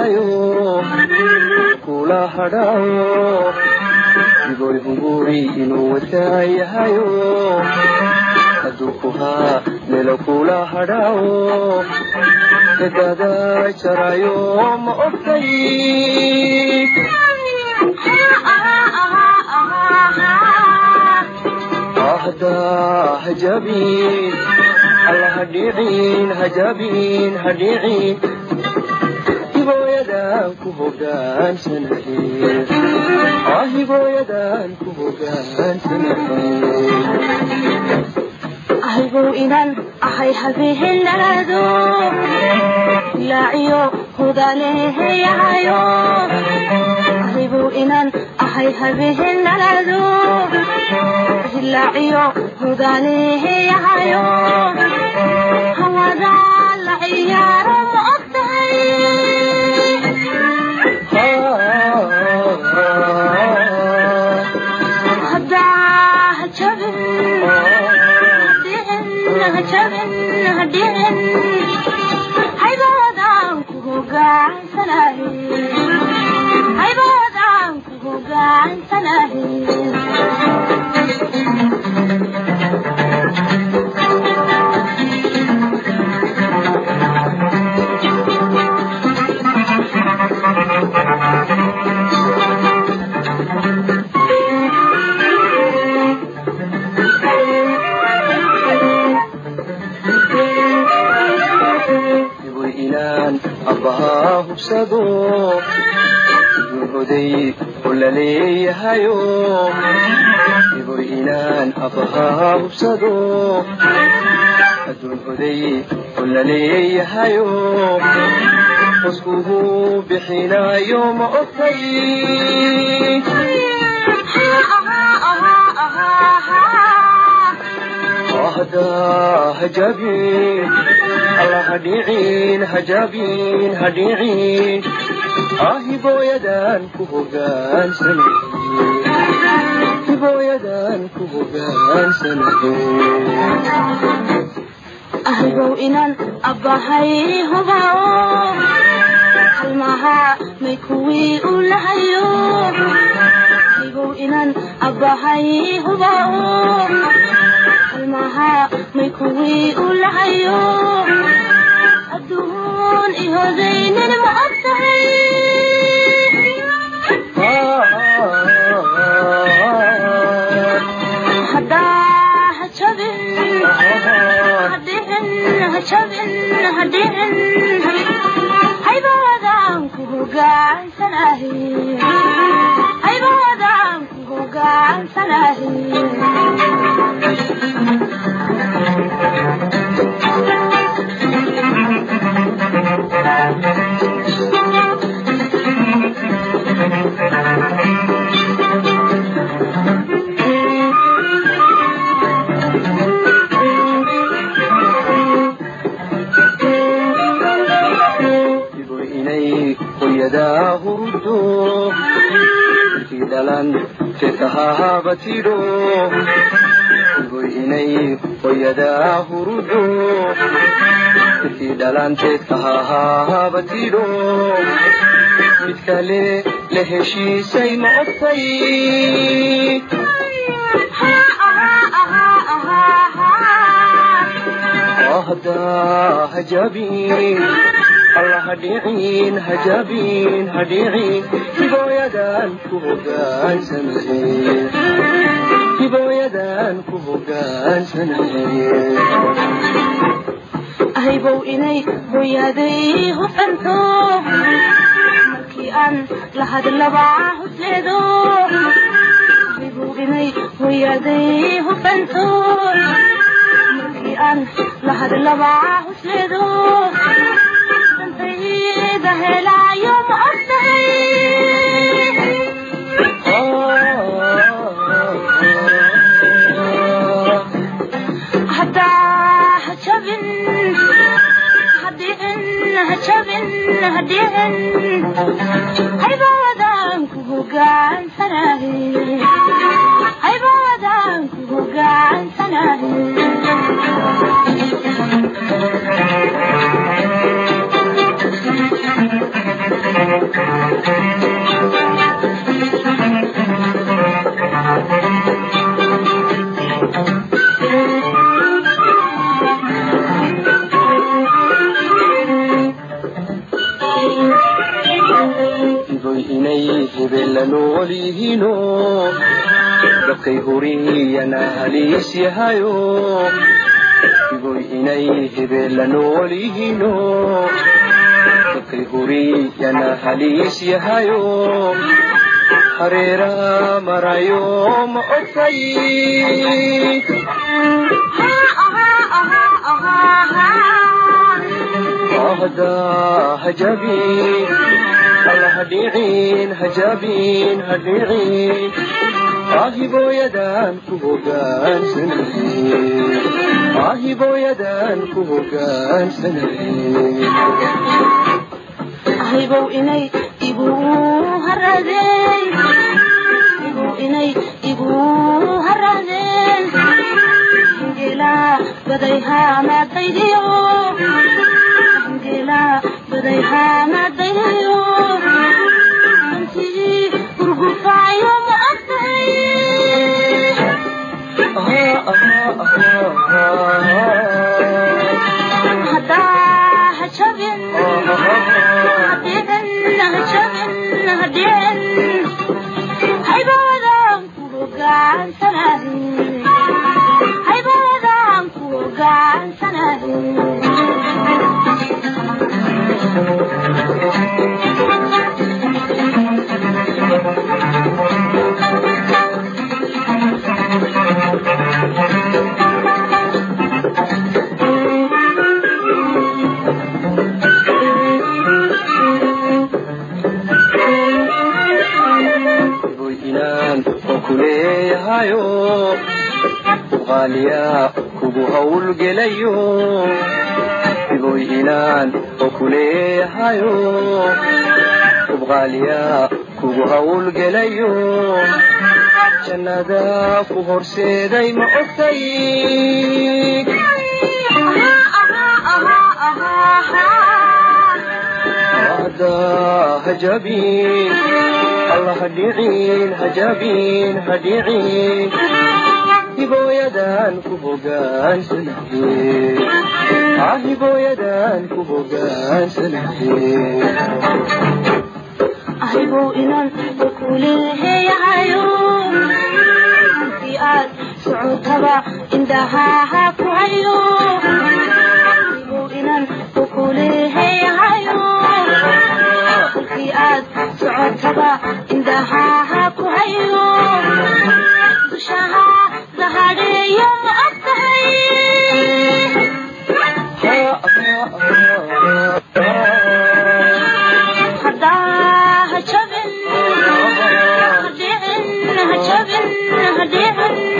yahayo kula hadhaayo igoy hunguri inuu wataa yahayo hadduu ku haa melo kula hadhaayo dadaada jarayo ma ogtay ahda hajabin alla hadhiicin hajabin hadhiicin hibooyadan ku hogaansanahe ah hibooyadan ku hogaansanahe ahaygow inaan ahay habehenado laaciyo hudaleeheyahayo ahaygow inaan ahay habehenado laaciyo hudaleeheyahayo hawada la ciyaaro ma og tahay haddaa hajabin haybadaan ku hogaansanahe igoy inaan abbahaa hubsado idin oday oo la leeyahayo igoy inaan abbahaa hubsado adduun oday oo la leeyahayo qoskugu bixinayo ma ogtay ahda hajabin alla hadhiicin hajabin hadhiicin ah hibooyadan ku hogaansanahe hibooyadan ku hogaansanahe ahaygow inaan abbahay hubao halmaha may kuwii u lahayo ahaygow inaan abbahay hubao halmaha may kuwii u lahayo adduun ihodaynin ma og tahay haddaa hajabin hadhihin hajabin hadhihin haybadaan ku hogaansanahe haybadaan ku hogaansanahe igoy inay hoyadaa hurdo markii dhalan teedkahaaba tidho igoy inay hoyadaa hurdo markii dhalan teedkahaaba tidho mid kale la heshiisay ma ogtay ahda hajabin alla hadhiicin hajabin hadhiicin hibooyadan ku hogaansanahe hibooyadan ku hogaansanahe ahaybow inay hooyaaday hufanto markii aan la hadlaba husleedo ahaybow inay hooyaaday hufanto markii aan la hadlaba husleedo dantayda helaayo ma og tahay haddaa hajabin hadhihin hajabin hadhihin haybadaan ku hogaansanahe haybadaan ku hogaansanahe nool yihiino dabkay huriyana haliis yahayo igoy inay hebeella nool yihiino dabkay huriyana haliis yahayo hareera marayo ma ogtay ahda hajabin alla hadhiicin hajabin hadhiicin aahibooyadan ku hogaansanaye aahibooyadan ku hogaansanaye ahaybow inay igu haradeen ibow inay igu haradeen hingela baday haamadaydiyo hingela baday haamadaydiyo antii urgufaayo ma ogtahay haddaa ha jabin hadhiicin ha jabin hadhiicin haybaadan ku hogaansanahin haybaadan ku hogaansanahin iboy inaan oo kuleeyahayo qaaliya kugu hawlgelayo iboy inaan oo kuleeyahayo ubqaaliya kugu hawlgelayo jannada ku horseeday ma ogtay ahda hajabin alla hadhiicin hajabin hadhiicin hibooyadan ku hogaansanaye ah hibooyadan ku hogaansanaye ahaybow inan kuleeyahayo intii aad socotaba indhahaha ku hayo ahaybow inan kuleeyahayo intii aad socotaba indhahaha ku hayo dushaha dahadheeyo ma ogtahay haddaa ha jabin hadhiicin ha jabin hadhiicin